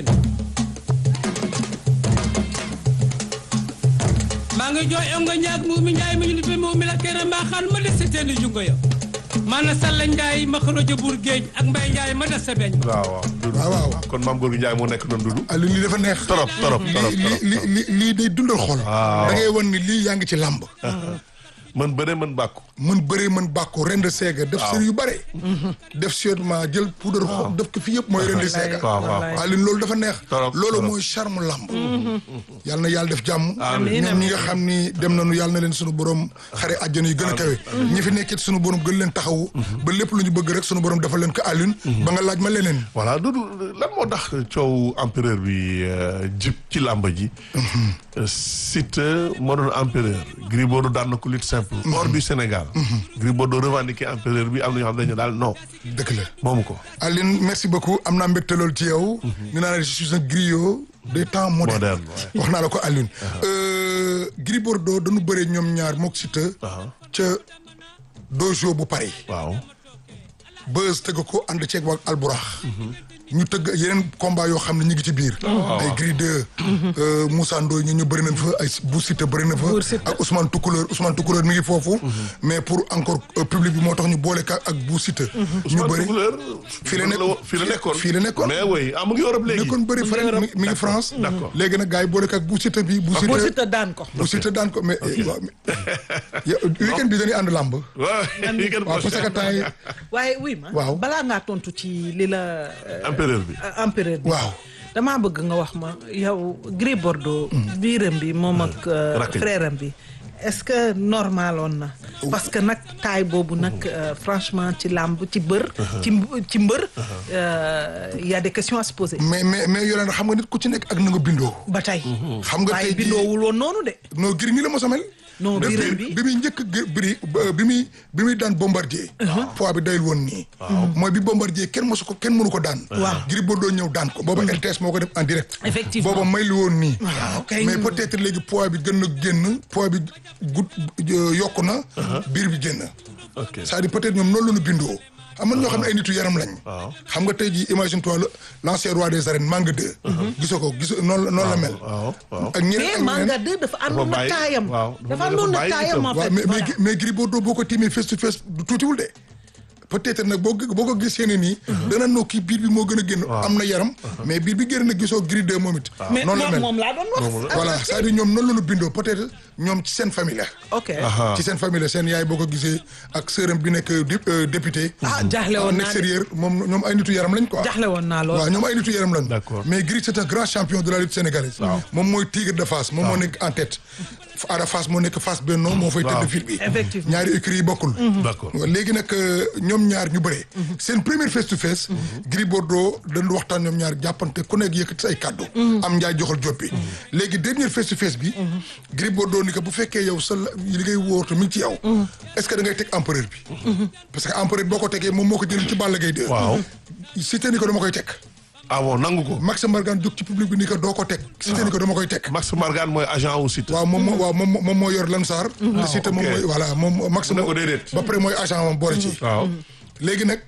maa ngi jooy ongo ñaag mu mi njaay ma ñu lippee mu mi la kere mbaa xaan ma des si teeni jungo ya maana salla njaay ma xorojo buur géej ak mbay njaay ma des sa beñ waaw waaw. Doudou. waaw waaw kon maam góor gi Ndiaye moo nekk noonu Doudou. Aline lii dafa neex torop torop torop lii torop. lii lii lii day dundal xol Waaw. da ngay wan ni lii yaa ngi ci làmb mën bëre mën bàkku. mën bëree mën bàkku rend seega def Waaw. sër yu bare def sûrement jël poudre xob def ko fi yëpp mooy rend seega waaw waaw. Aline loolu dafa neex Torop, loolu torop. mooy charme làmb yàlla na yàlla def jàmm Amiin. ñoom ñi nga xam ni dem nañu yàlla na leen sunu borom xare àjjana yu gën a kawe ñi fi nekkit sunu borom gën leen taxawu ba lépp lu ñu bëgg rek sunu borom defal leen ko Aline ba nga laaj ma leneen voilà Doudou lan moo tax coow empereur bi euh, jib ci làmba ji. Siteu moo doon empereur. Gris Bordeaux daan na ko lutte simple. hors du Sénégal. Gris Bordeaux revendiqué empereur bi am na ñoo xam dañu daal non dëgg la moomu ko. Aline merci beaucoup am naa mbégte loolu ci yow. ñu naan je suis un griot des temps modernes. Moderne, ouais. wax naa la ko Aline. Euh, Gris Bordeaux dañu bëree ñoom ñaar mook Siteu. ca dojo bu Paris. waaw. Beuz tëgg ko ànd ceeg waa Alburax. ñu tëgg yeneen combat yoo xam ne ñu ngi ci biir. ay Gris 2. Moussa Ndoye ñu ñu bëri nañ fa ay bu Siteu bëri na fa. Buur Siteu. ak Ousmane Toucouleur Ousmane Toucouleur mi ngi foofu. mais pour encore euh, public bi moo tax ñu boole ka ak bu Siteu. ñu bëri fii la nekk fii la nekkoon fii la nekkoon. mais oui ah mu ngi Europe léegi. nekkoon bëri fële mi mi ngi France. d'accord. léegi nag gars yi boole ko ak bu Siteu bi bu boo Siteu. si te daan ko. bu Siteu daan ko mais eh, waaw mais yow weekend bi dañuy ànd làmb. waaw yi ngeen waaw parce que temps yi waaye oui ma. Waaw. balaa ngaa tontu ci li la. euh, empereur bi. euh, empereur bi. waaw. damaa bëgg nga wax ma yow Gris Bordeaux. biiram bi moom ak euh, Rakk ji. frère am bi. est-ce que normaloon na. parce que nag taay boobu nag euh, franchement ci làmb ci bër. ci mb- ci mbër. euh, y a des questions à se poser. mais mais mais Yolande xam nga nit ku ci nekk ak na nga bindoo. ba tey. xam nga waaye tey jii bindoowul woon noonu de. non Gris nii la mos a mel. non bi biiram bi bi muy njëkk Gris Bri- ba- bi muy bi muy daan bombardier. poids bi dayul woon nii. mooy bi bombardier kenn mosu ko kenn mënu ko daan. Waaw. Gris Bordeaux ñëw daan ko booba RTS moo ko def en direct. Effectivement. booba may lu woon nii. waaw kay. mais peut-être léegi poids bi gën na génn poids bi gut yokku na. biir bi génn. ok c'est-à-dire peut-être ñoom noonu la ñu bindoo. am na ñoo xam ne ay nitu yaram lañ. waaw. xam nga tey jii imagine toi le l'ancien roi des arènes Manga 2. gisoo ko gisoo noonu la noonu la mel. waaw waaw. ak ñeneen mais ak ñeneen. Manga 2 dafa àndoon na bàyyi- taayam. waaw, dafa- dafa dafa àndoon na bàyyi taayam itam. en waaw fait. mais mais voilà. mais Gris Bordeaux boo ko tiimee face to face du tuutiwul de. peut-être nag boo boo ko gisee ne nii. dana noo kii biir bi moo gën a génn. am na yaram. mais biir bi génn na gisoo Gris 2 moom it. mais noonu la moom mel moom laa doon wax. voilà c'est-à-dire ñoom noonu la ñu bindoo peut-être ñoom ci seen famille la. ok. ci seen famille la seen yaay boo ko gisee ak sœuram bi nekk dé- euh, député. ah jaaxle woon en naa de extérieur moom ñoom ay nitu yaram lañ quoi. jaaxle woon naa lool. waaw ñoom ay nitu yaram lañ. D'accord. mais Gris c'est un grand champion de la lutte sénégalaise. moom mooy tigre de Fass moom moo nekk en tête. Ada Fass moo nekk Fass Benno moo fay tëdd fil bi Effectivement. ñaari écuries yi bokkul D'accord. léegi nag euh, ñoom ñaar ñu bëree seen premier face to face Gris Bordeaux dañu waxtaan ñoom ñaar jàppante ku nekk yëkkati say kàddu am njaay joxal joppi léegi dernier face to face bi Gris Bordeaux ni que bu fekkee yow sa la- li ngay wóortu mi ngi ci yow est-ce que da ngay teg empereur bi parce que empereur boo ko tegee moom moo ko jëlee ci Balla Gaye 2 Waaw. Siteu ni ko dama koy teg ah bon nangu ko. Max Mbargane jóg ci public bi ni ko doo ko teg Siteu ni ko dama koy teg Max Margan mooy agent wu Siteu. waaw moom moo waaw moom moom moo yor Lansar te Siteu moom ok. mooy voilà moom Max Mu ne moo ko déedéet. ba pare mooy agent moom boole ci waaw. léegi nag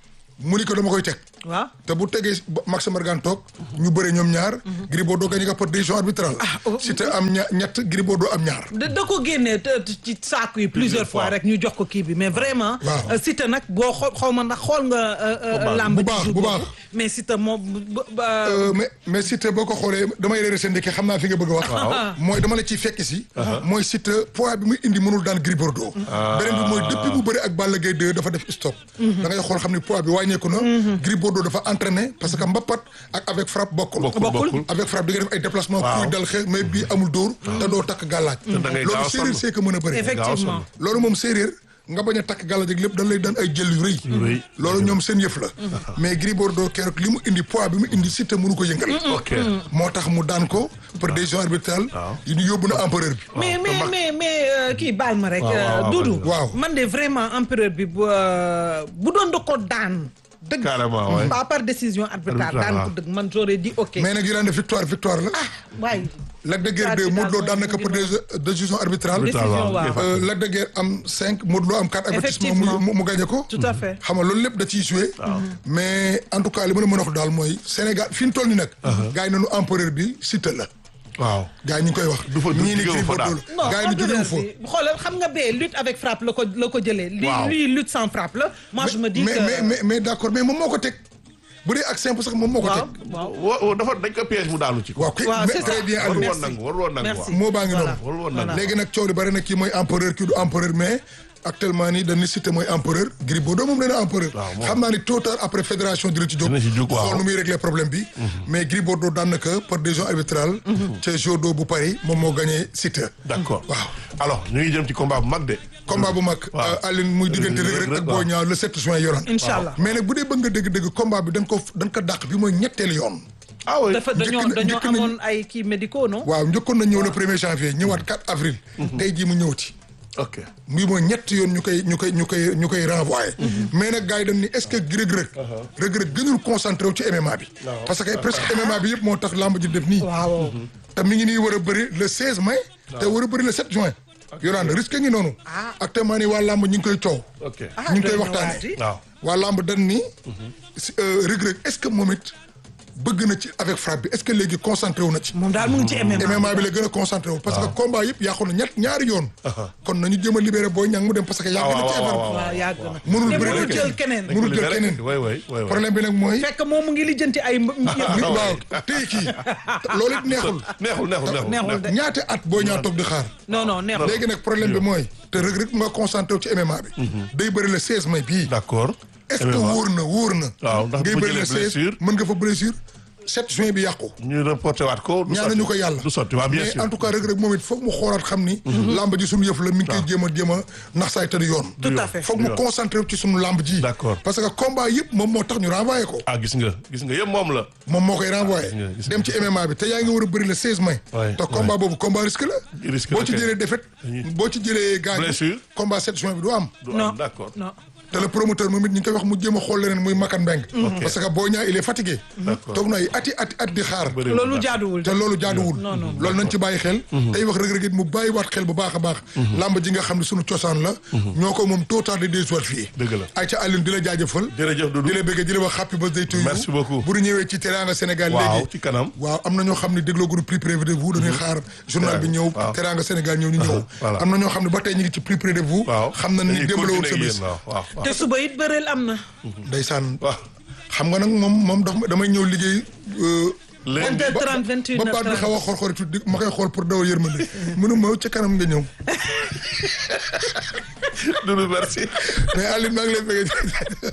mu ni ko dama koy teg waaw te bu tegee ba- Max Mbargane toog ñu bëre ñoom ñaar Gris Bordeaux gagné ko par décision arbitrale Siteu am ña ñett Gris Bordeaux am ñaar da da ko génnee te- te- ci saaku yi plusieurs fois fois. rek ñu jox ko kii bi mais vraiment. Waaw. euh, Siteu nag boo xoo xaw ma ndax xool nga. euh, euh, làmb bu ji baax, jour bu boobu. baax. mais Siteu moom bu- bu- ba- Euh, mais mais Siteu boo ko xoolee damay réeré seen ndeke xam naa fi nga bëgg a wax mooy dama la ciy fekk si mooy Siteu poids bi muy indi mënul daan Gris Bordeaux beneen bi mooy depuis bu bëri ak Balla Gaye 2 dafa def stop da ngay xool xam ne poids bi wàññeeku na Gris Bordeaux dafa entraîné parce que mbapat ak avec frappe bokkul Bokkul, bokkul. avec frappe di nga def ay déplacement Waaw. kuy dal xeex mais bii amul dóor te doo takk gàllaaj da ngay gaaw loolu a séeréer sonn. see ko mën a bëri effectivement. loolu moom séeréer nga bañ a takk gàllaaj ak lépp dañ lay daan ay jël yu rëy rëy. loolu ñoom seen yëf la mais Gris Bordeaux keroog li mu indi poids bi mu indi Siteu mënu ko yëngal ok. moo tax mu daan ko par décision arbitrale yi ñu yóbbu na empereur bi mais mais mais mais euh, kii baal ma rek. waaw, euh, waaw, Doudou. waaw. man de vraiment empereur bi bu euh, bu doon da ko daan. dëgg Carrément, ouais. pas par décision arbitrale Arbitrale, daan ko waaw. dëgg man j'aurais dit ok. mais nag yi daan def victoire victoire la waaye. Lac de Guerre 2 Modou Lo daan na ko par dé- décision arbitrale Décision, waaw. Euh, Lac de Guerre am 5 Modou Lo am 4 avertissement Effectivement. mu mu gagné ko tout à fait. xam nga loolu lépp da ciy joué mais en tout cas li ma la mën a wax daal mooy Sénégal fi ñu toll ni nag gars yi nañu empereur bi Siteu la waaw. gars yi ñu ngi koy wax Du fa- du ñii ni jógewu Gris fa daal. Bordeaux non la gars yi ni jógewu fa empereur bi xoolal xam nga bee lutte avec frappe la ko la ko jëlee. li Waaw. lui lutte sans frappe la. moi je me dis mais que mais mais mais d'accord mais moom moo ko teg bu dee ak simple sax moom moo ko waaw teg waaw. wa- wa- dafa dañ ko piège mu daanu ci. waaw kay waaw, mais c'est très ça. bien warul Aliou woon nangu warul woon nangu Merci. waaw. moo baa ngi Voilà. noonu warul woon nangu. Voilà. léegi nag coow li bari na kii mooy empereur kii du empereur mais actuellement nii dañu Siteu mooy empereur Gris Bordeaux moom nee na empereur Waaw, moom. xam naa ni tôt ou tard après fédération dina ci jóg Dina ci jóg, waaw. xool nu muy régler problème bi mais Gris Bordeaux daan na ko par décision arbitrale ca Jodo bu Paris moom moo gagné Siteu d'accord. waaw alors ñu ngi jëm ci combat bu mag de. combat bu mag waaw. Aline muy diggante Reug Reug ak Boy Niang le 7 juin yoran incha allah. mais nag bu dee bëgg nga dégg-dégg combat bi dañ ko dañ ko dàq bi mooy ñetteelu yoon ah oui. dafa dañoo njëkk na- dañoo njëkk nañu- amoon ay kii médicaux non. waaw njëkkoon na ñëw le premier janvier ñëwaat 4 avril tey jii mu ñëwati ok. muy mooy ñett yoon ñu koy ñu koy ñu koy ñu koy renvoyé mais nag gars yi dañ ni est-ce que Reug Reug Reug Reug gënul concentré wu ci MMA bi parce que presque MMA bi yëpp moo tax lamb ji def nii waaw. te mi ngi nii war a bëri le 16 mai te war a bëri le 7 juin yoraan risque ngi noonu actuellement nii waa lamb ñu ngi koy coow ok. ah ñu ngi koy doy na waxtaanee. waar di. waaw. waa lamb dañ ni si, euh, Reug Reug est-ce que moom it bëgg na ci avec frappe bi est-ce que léegi concentré wu na ci moom daal mu ngi ci MMA. MMA bi la gën a concentré wu parce que combat yëpp yàqu na ñett ñaari yoon kon nañu jëm a libéré Boy Niang mu dem parce que yàgg na ci waaw, affaire waaw, bi waaw yàgg na. mënul te bëri mënul rek. jël keneen. dañ ko mënul jël libéré. keneen. oui oui oui. oui. problème bi nag mooy fekk moom mu ngi lijjanti ay. mb- mi waaw téye kii loolu it neexul neexul neexul neexul. neexul de. ñaata at Boy Niang toog di xaar non non neexul. léegi nag problème bi mooy te Reug Reug nga concentré wu ci MMA bi day bëri le 16 mai bii d'accord. est-ce que MMA. wóor na wóor na Waaw, ndax ngay bu bëri le jëlee 16 blessure. mën nga fa blessure 7 juin bi yàqu ñu reporté waat ko. du ñaanañu sotti. ko yàlla du sotti waaw bien mais sûr. en tout cas Reug Reug moom it foog mu xoolaat xam ni lamb ji suñu yëf la mi ngi koy jéem a jéem a nax saay tëdd yoon tout à fait. foog mu concentré wu ci suñu lamb ji D'accord. parce que combat yëpp moom moo tax ñu renvoyé ko ah gis nga gis nga yëpp moom la. moom moo koy renvoyé nga, gis nga. dem ci MMA bi te yaa ngi war a bëri le 16 mai Ouais, te combat boobu combat risque la Risque boo la ci kay. jëlee défaite Dañuy- boo ci jëlee gaañ Blessure. combat 7 juin bi du am du non am d'accord. non. te le promoteur moom it ñu ngi koy wax mu jéem a xool leneen muy Makan Mbeng parce que Boy Niang il est fatigué D'accord. toog na ay ati ati at di xaar Bëri loolu na. jaaduwul. te loolu jaaduwul non, non. loolu nañ ci bàyyi xel tey wax Reug Reug it mu bàyyi waat xel bu baax a baax lamb ji nga xam ne sunu cosaan la ñoo ko moom tôt tard de deux soir fii Dëgg la. ay ca Alioune di la jaajëfal jërëjëf Doudou. di la bëggee di la wax happy birthday to you Merci beaucoup. bu ñu ñëwee ci Teranga Sénégal waaw léegi ci kanam. waaw am na ñoo xam ne dégloo groupe plus près de vous dañuy xaar journal bi ñëw waaw. Teranga Sénégal ñëw ñu ñëw voilà. am na ñoo xam ne ba tey ñu ngi ci plus près de vous waaw xam na ni dañuy démb la woon sa continuer bés yéen, waaw waaw waaw. te suba it bëreel am na. ndeysaan waaw. xam nga nag moom moom daf ma damay ñëw liggéey euh, léegi 20h30 21h30 ba baat bi xaw a xor-xori tuuti ma koy xool pour dawal yërmande mënu ma ca kanam nga ñëw Doudou merci. mais Aliou maa ngi lay bëgg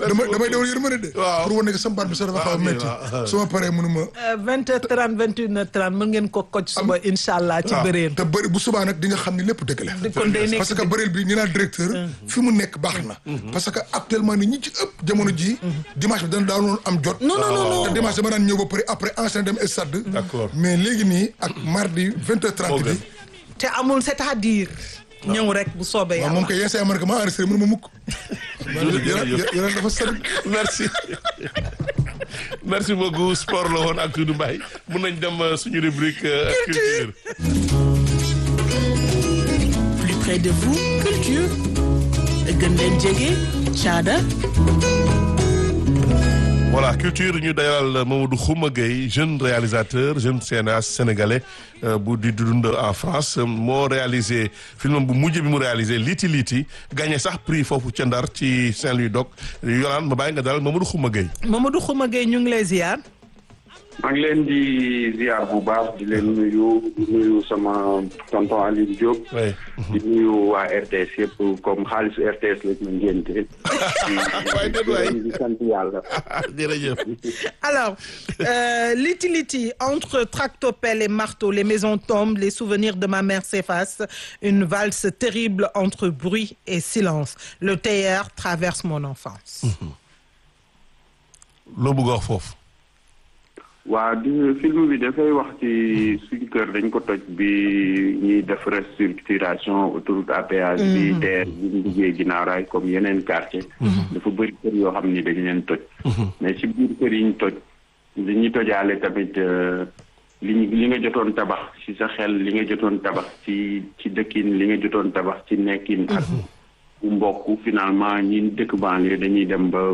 damay damay dawal yërmande de Waaw. pour wane que sama baat bi sax dafa xaw a ok, métti waaw. su ma paree mënuma vingt heures trente vingt une heures trente mën ngeen ko koj suba incha allah ci Ah. bëreen te bëri bu subaa nag di nga xam ni lépp dëgg la kon day nekk parce que bëreel bi ñu naan directeur fi mu nekk baax na parce que actuellement ni ñi ci ëpp jamono ji dimanche bi dana daanoon am jot non non non non te dimanche dama daan ñëw ba pare après enchaîner dem stade D'accord. mais léegi nii ak mardi vingt heures trente Moo bi gën. te amul c'est-à-dire ñëw rek bu soobee waaw yàlla moom kay yenn saa yi ma ne ko maa enregistré mënu ma mukk jërëjëf. yeneen dafa sori merci merci beaucoup sport la woon ak Doudou Mbaye mun nañ dem euh, suñu rubrique euh, culture. Plus près de vous, culture. gën leen jege caada voilà culture ñu dayal Mamadou Khouma Gueye jeune réalisateur jeune cinéaste sénégalais euh, bu di dund en France euh, moo réalisé film bu mujj bi mu réalisé Liti Liti gagné sax prix foofu ca Ndar ci Saint-Louis Doc Yolaan ma bàyyi nga dalal Mamadou Khouma Gueye. Mamadou Khouma Gueye ñu ngi lay ziar maa ngi leen di ziar bu baax di leen nuyu di nuyu sama tonton Aliou Diop. oui. di nuyu waa RTS yëpp comme xaalisu RTS lañ ma ngénte. waay déet waay. di sant yàlla. jërëjëf. alors euh, Liti Liti entre tractopelle et marteau les maisons tombent les souvenirs de ma mère s'effacent une valse terrible entre bruit et silence le théâtre traverse mon enfance loo bëgg a wax foofu. waa di film bi dafay wax ci suñu kër dañ ko toj bi ñuy def restructuration autoroute à péage bi terre bi ñu liggéey ginnaaw raay comme yeneen quartier dafa bëri kër yoo xam ni dañ leen toj mais ci biir kër yi ñu toj li ñuy tojaale tamit euh, li ñu li nga jotoon tabax ci sa xel li nga jotoon tabax ci ci dëkkin li nga jotoon tabax ci nekkin ak bu mbokk finalement ñi dëkk banlieue dañuy dem ba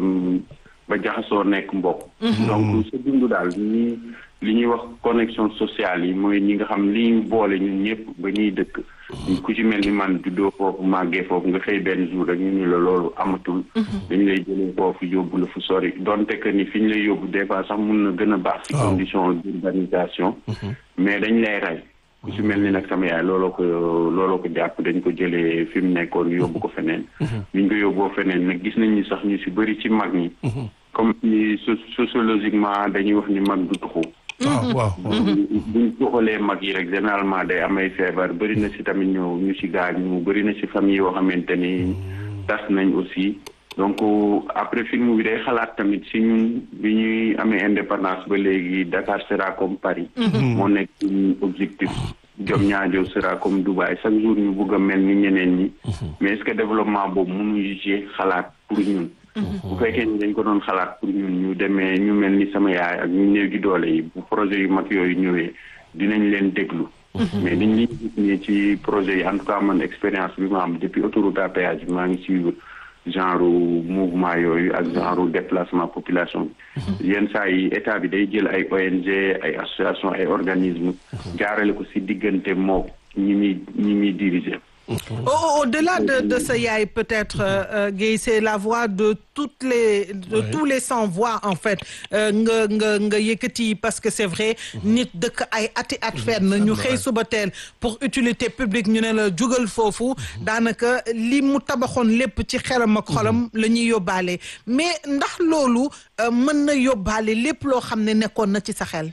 ba jaxasoo nekk mbokk donc sa dund daal ñi li ñuy wax connexion sociale yi mooy ñi nga xam li ñu boole ñun ñëpp ba ñuy dëkk ku ci mel ni man juddoo foofu màggee foofu nga xëy benn jour rek ñu ni la loolu amatul dañu lay jëlee foofu yóbbu la fu sori donte que ni fi ñu lay yóbbu des fois sax mun na gën a baax ci condition d'urbanisation mais dañ lay rey ku ci mel ni nag sama yaay looloo ko looloo ko jàpp dañ ko jëlee fi mu nekkoon yóbbu ko feneen bi ñu ko yóbboo feneen nag gis nañ ni sax ñu ci bëri ci mag ñi comme ni so- sociologiquement dañuy wax ni mag du tuxu waaw waaw. buñ tuxalee mag yi rek généralement day amay feebar bëri na ci tamit ñu ñu ci gaañu bëri na ci famille yoo xamante ni tas nañ aussi donc après film bi day xalaat tamit ci ñun bi ñuy amee indépendance ba léegi Dakar sera comme Paris moo nekk suñu objectif Diamniadio sera comme Dubaï chaque jour ñu bëgg a mel ni ñeneen ñi mais est-ce que développement boobu mënuñu ci xalaat pour ñun bu fekkee ni dañ ko doon xalaat pour ñun ñu demee ñu mel ni sama yaay ak ñu néew gi doole yi bu projet yu mag yooyu ñëwee dinañ leen déglu mais dañ liñ gis nii ci projet yi en tout cas man expérience bi ma am depuis autoroute à péage bi maa ngi suivre genre mouvement yooyu ak genre déplacement population bi yenn saa yi état bi day jël ay ONG ay association ay organisme jaarale ko si diggante moo ñi muy ñi muy diriger Au- Au-delà de, de ce yaay peut-être euh, euh, Guèye c'est la voix de toutes les de tous les sans voix en fait euh, nga nga nga yëkkati parce que c'est vrai nit dëkk ay ati at fenn ñu xëy suba teel pour utilité publique ñu ne la jugal foofu daanaka li mu tabaxoon lépp ci xelam ak xolam la ñuy yóbbaale mais ndax loolu euh, mën na yóbbaale lépp loo xam ne nekkoon na ci sa xel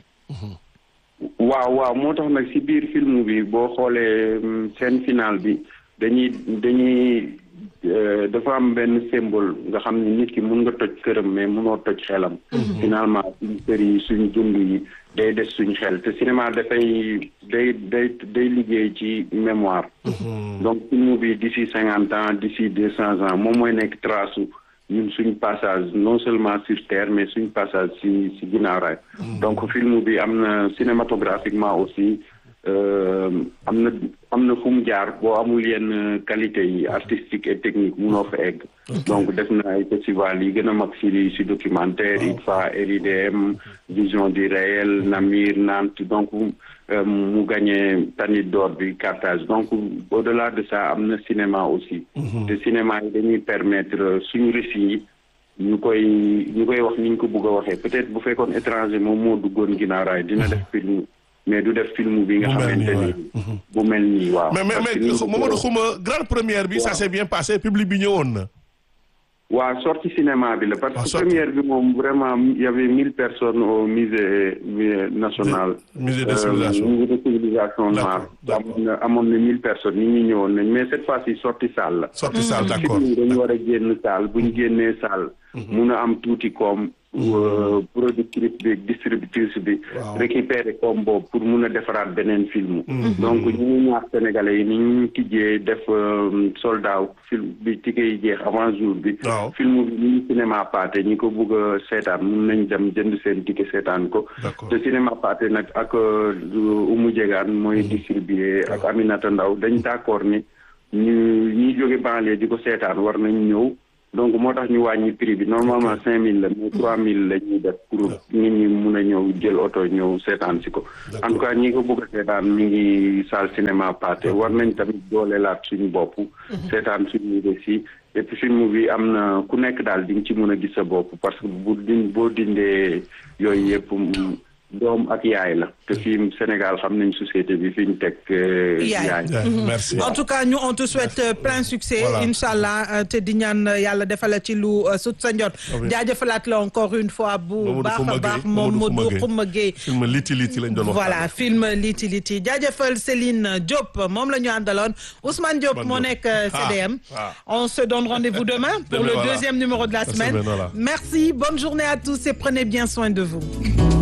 waaw waaw moo tax nag ci biir film bi boo xoolee mm, scène finale bi dañuy dañuy euh, dafa am benn symbole nga xam ne nit ki mun nga toj këram mais munoo toj xelam. finalement suñu kër yi suñu dund yi day des suñu xel te cinéma dafay day day day liggéey ci mémoire. donc film bi d'ici cinquante ans d'ici deux cents ans moom mooy nekk trace ñun suñ passage non seulement sur terre mais suñ passage ci ci ginnaaw raay donc film bi am na cinématographiquement aussi euh, am na am na fu mu jaar boo amul yenn qualité yi artistique et technique munoo fa egg donc def na ay festival yi gën a mag ci ci documentaire ITFA RIDM vision du réel Namir Nantes donc euh, mu gagné Tanit d'or bi Carthage donc au-delà de ça am na cinéma aussi te cinéma yi dañuy permettre suñu récit yi ñu koy ñu koy wax ni ñu ko bëgg a waxee peut-être bu fekkoon étranger moom moo duggoon ginnaaw raay dina def film mais du def film bi nga Bu mel nii, xamante ni bu mel nii waaw mais mais parce que mais ni ñu ko Mamadou Khouma grande première bi ça Waaw. s'est bien passé public bi ñëwoon na. waa sortie cinéma bi la parce Ah, que sortie. première bi moom vraiment il y avait mille personnes au musée musée national. musée de Euh, civilisation. musée de civilisation noire. D'accord, amoon na amoon na mille personnes nit ñi ñëwoon nañ mais cette fois-ci sortie salle la. sorti salle d'accord film yi dañu war a génn salle bu ñu génnee salle. mun a am tuuti koom. euh, productrice bi distributrice bi. Waaw. récupérer koom boobu pour mun a defaraat beneen film. donc ñu ngi ñaax sénégalais yi ni ñu tijjee def euh, soldat film bi ticket yi jeex avant jour bi. Waaw. film bi ñu ngi cinéma paate ñi ko bugg a seetaan mun nañ dem jënd seen ticket seetaan ko. D'accord. te cinéma paate nag ak euh, Oumou Diegane mooy distribuer ak Aminata Ndaw dañ d'accord ni ñu ñi jóge banlieue di ko seetaan war nañ ñëw donc moo tax ñu wàññi prix bi normalement cinq mille la mais trois mille la ñuy def pour nit ñi mun a ñëw jël oto ñëw seetaan si ko en tout cas ñi ko bëgg a seetaan mi ngi salle cinéma paate war nañ tamit doolelaat suñu bopp seetaan suñu récit et puis film bi am na ku nekk daal di nga ci mën a gis sa bopp parce que bu din boo dindee yooyu yëpp mm, doom ak yaay la te fii Sénégal xam nañ société bi fi ñu teg euh, Yaay. yaay Ouais, merci en tout cas ñu on te souhaite euh, plein succès Voilà. incha allah euh, te di ñaan euh, yàlla defala ci lu euh, sut sa njot Amiin. jaajëfalaat la encore une fois bu Mamadou baax Xuma a baax Gueye, moom Mamadou Modou Xuma Xuma Gueye film liti liti lañ doon wax voilà film Liti Liti jaajëfal Céline Diop moom la ñu àndaloon Ousmane Diop Ousmane moo Diop. nekk euh, Ah, CDM ah. on se donne rendez-vous demain pour Demain, le voilà. deuxième numéro de la La semaine semaine, voilà. merci bonne journée à tous et prenez bien soin de vous